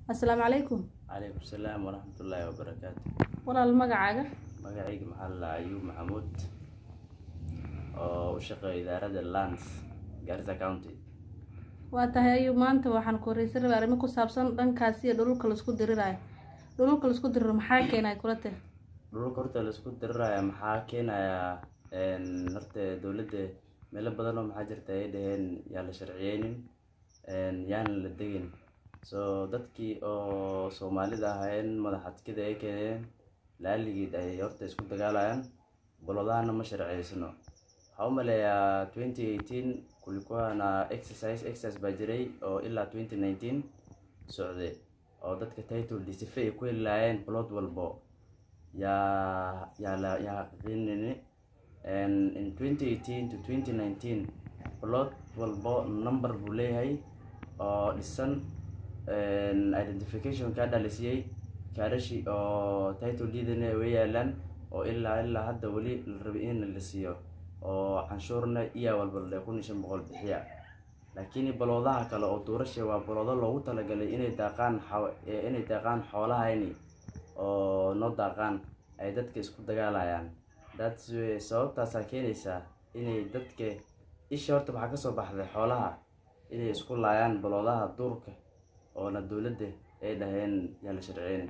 assalaamu calaykum calaykum salaam waraxmatullaahi wabarakaatu walaal magacaaga magacayga maxaa la ayuub maxamuud oo u shaqeeya idaarada lands garissa county waa tahay ayuu maanta waxaan ku horeysan rabay arrimo ku saabsan dhankaas iyo dhululka laisku diriraayo dhululka laisku diriro maxaa keenay kula teh dhulka horta laisku diriraya maxaa keenayaa horta dowladda meelo badan oo maxaa jirta ay dhaheen yaa la sharciyeynin yaana la degin so dadkii oo soomaalida ahayn madaxadkida ay keeneen laaligeed ay horta isku dagaalayaan bolodahana ma sharciyeysno waxaa u maleeyaa twenty eighteen kulikuwa na exercise exercise baa jiray oo ilaa twenty nineteen socday oo dadka title disife ay ku heli lahaayeen bolod walbo yaa yaa la yaa xaqiiqinini in twenty eighteen to twenty nineteen bolod walbo number buu leeyahay oo dhisan identification kaa dhalisiyey kaarashi oo title deedana way yaalaan oo ilaa ilaa hadda weli la rabay in la siiyo oo canshuurna iya walba le kun iyo shan boqol bixiya laakiin baloodaha kale oo duurasha waa baloodo loogu talagalay inay daaqaan inay daaqaan xoolahayni oo noo daaqaan ay dadka isku dagaalayaan that's sababtaasaa keenaysaa inay dadka isha horta waxaa kasoo baxday xoolaha inay isku laayaan baloodaha duurka oona dowladda ay dhaheen yaa la sharciyeynin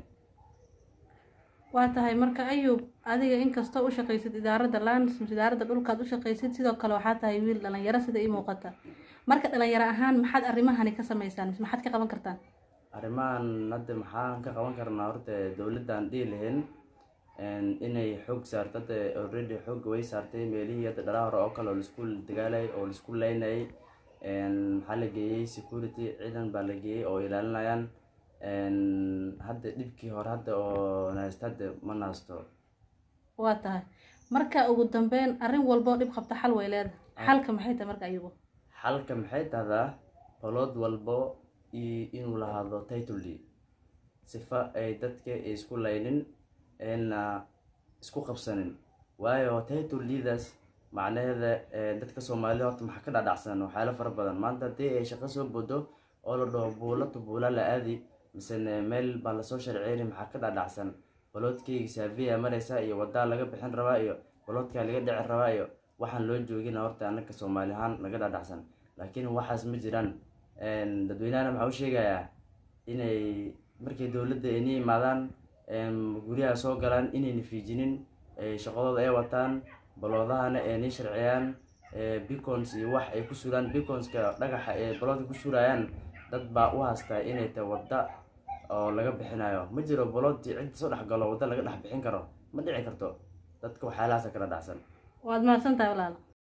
waa tahay marka ayuub adiga inkastoo u shaqaysid idaaradda lands mise idaaradda dhulkaad u shaqaysid sidoo kale waxaa tahay wiil dhalinyaro sida ii muuqata marka dhalinyaro ahaan maxaad arrimahani ka sameysaan mise maxaad ka qaban kartaan arrimahan hadda maxaan ka qaban karnaa horta dowladdan dhihi lahayn inay xoog saarto hadda already xoogga way saartay meelihii hadda dhalaa hore oo kale oo laisku dagaalayay oo laisku leynayay maxaa la geeyey security ciidan baa la geeyey oo ilaalinayaan hadda dhibkii hore hadda oo nahaysto hadda ma nahaysto waa tahay marka ugu dambeyn arrin walboo dhib qabta xal way leedahay xalka maxay tahay marka ayugu xalka maxay tahdaa balood walbo inuu lahaado title deed sifa ay dadka isku laynin ayna isku qabsanin waayo title deedaas macnaheeda dadka soomaalida horta maxaa ka dhadhacsan waxyaalo fara badan maanta haddii ay shaqo soo bodo oo la dhaho buula to buula la aadi misene meel baa lasoo sharciyeyni maxaa ka dhadhacsan baloodkayga saafiya mareysa iyo wadaa laga bixin rabaa iyo baloodkaa laga dhici rabaa iyo waxaan loo joogina horta anaka soomaali ahaan laga dhadhacsan laakiin waxaas ma jiraan dadweynahana maxaa u sheegayaa inay markay dowladda ayni imaadaan guryaha soo galaan inayna fiijinin shaqadooda ay wataan baloodahana aynay sharciyaan bicons iyo wax ay ku suraan biconska dhagaxa ee baloodka ku surayaan dad baa u haastaa inay tahay wadda oo laga bixinayo ma jiro baloodii cidda soo dhex galo wadda laga dhex bixin karo ma dhici karto dadka waxyaalahaasa kala dhacsan waad mahadsan tahay walaal